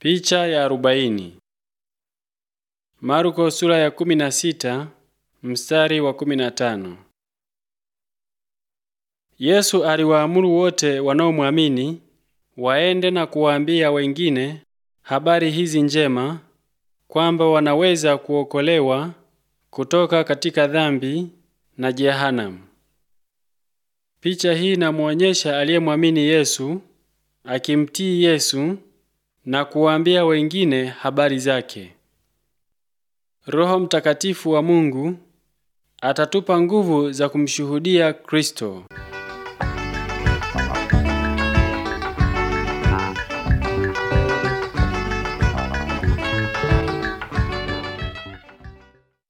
Picha ya arobaini. Marko sura ya kumi na sita mstari wa kumi na tano. Yesu aliwaamuru wote wanaomwamini waende na kuwaambia wengine habari hizi njema kwamba wanaweza kuokolewa kutoka katika dhambi na jehanamu. Picha hii inamuonyesha aliyemwamini Yesu akimtii Yesu na kuwaambia wengine habari zake. Roho Mtakatifu wa Mungu atatupa nguvu za kumshuhudia Kristo.